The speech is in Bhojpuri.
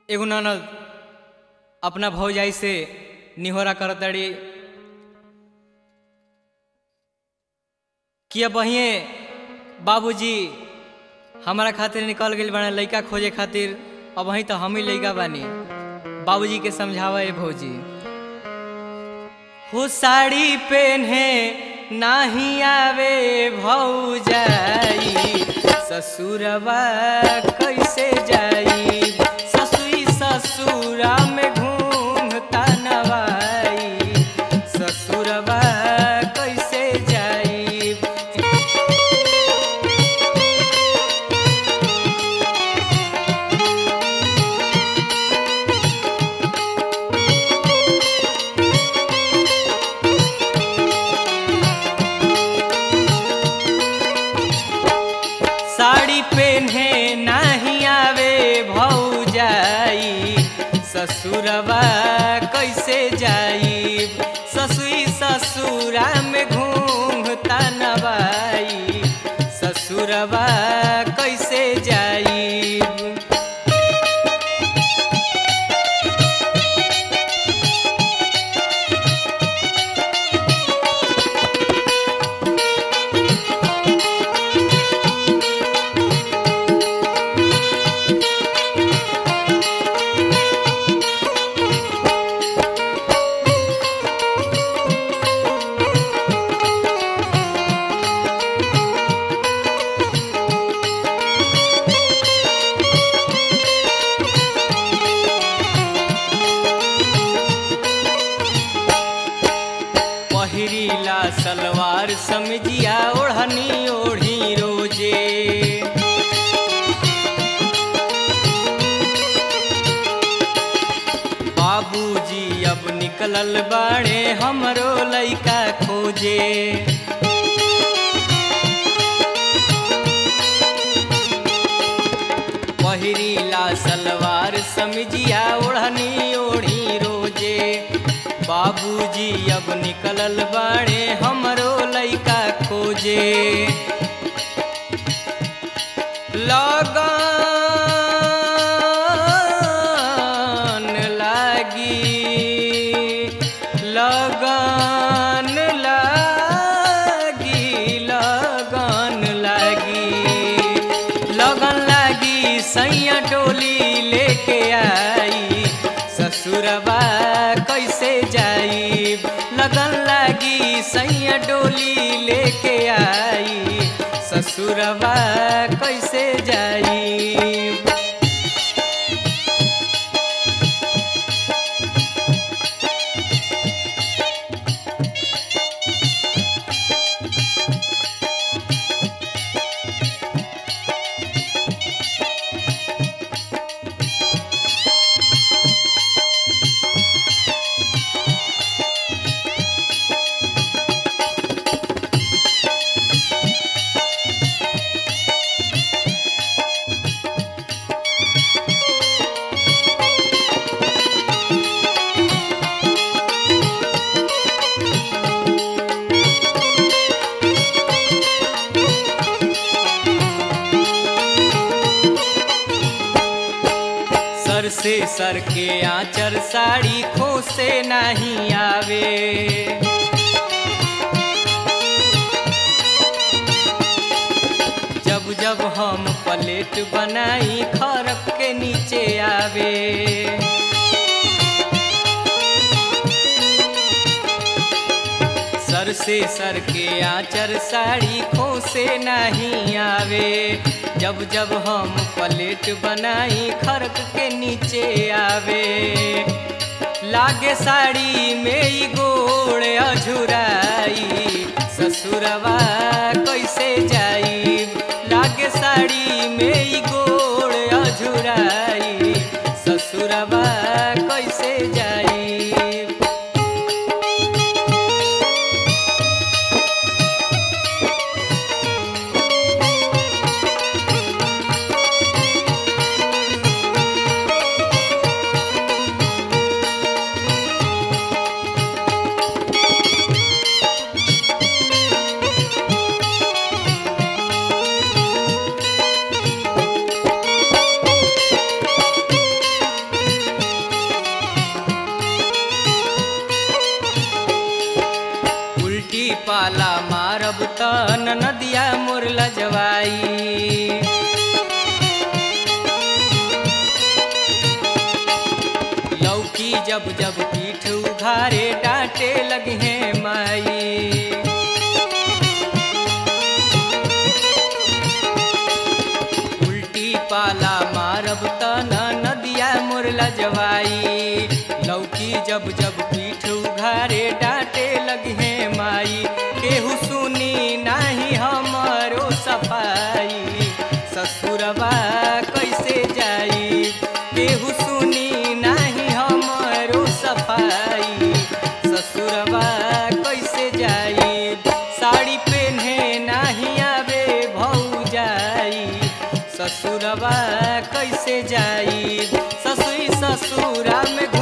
एगो ननद अपना भौजाई से निहोरा करतड़ी कि अब बहिए बाबूजी हमारा खातिर निकल गई बना लइका खोजे खातिर अब वहीं तो हम ही लइका बानी बाबूजी के समझावा ए भौजी हो साड़ी पहने नाही आवे भौजाई ससुरवा कैसे जाई ससुई ससुरा में घूमता नवाई ससुरवा कैसे जाई साड़ी पहने नहीं आवे भौजाई ससुरवा कैसे जाई ससुई ससुरा में घूमता नवाई ससुरवा कैसे जाई पहिरीला सलवार समझिया ओढ़नी ओढ़ी रोजे बाबूजी अब निकलल बाड़े हमरो लइका खोजे पहिरीला सलवार समझिया ओढ़नी ओढ़ी रोजे बाबूजी अब निकलल बाड़े हमरो लइका खोजे लगन लागी लगन लागी लगन लागी लगन लागी सैया डोली लेके आई ससुरबा कैसे जाई लगन लागी सैया डोली लेके आई ससुरबा कैसे जाई सर से सर के आंचर साड़ी खोसे नहीं आवे जब जब हम प्लेट बनाई खरक के नीचे आवे सर से सर के आंचर साड़ी खोसे नहीं आवे जब जब हम प्लेट बनाई खरक के नीचे आवे लागे साड़ी में ई गोड़ अझुराई ससुरवा कैसे जाई लागे साड़ी में ई गोड़ अझुराई ससुरवा कैसे जाई जाई लौकी जब जब पीठ उघारे डांटे लगे माई उल्टी पाला मारब तना नदिया मुरला जवाई लौकी जब जब पीठ उघारे डांटे लगे माई केहू सुनी नाही हमरो सफाई ससुरबा कैसे जाई केहू सुनी नाही हमरो सफाई ससुरबा कैसे जाई साड़ी पहने नाही आवे भौजाई ससुरबा कैसे जाई ससुई ससुरा में घु-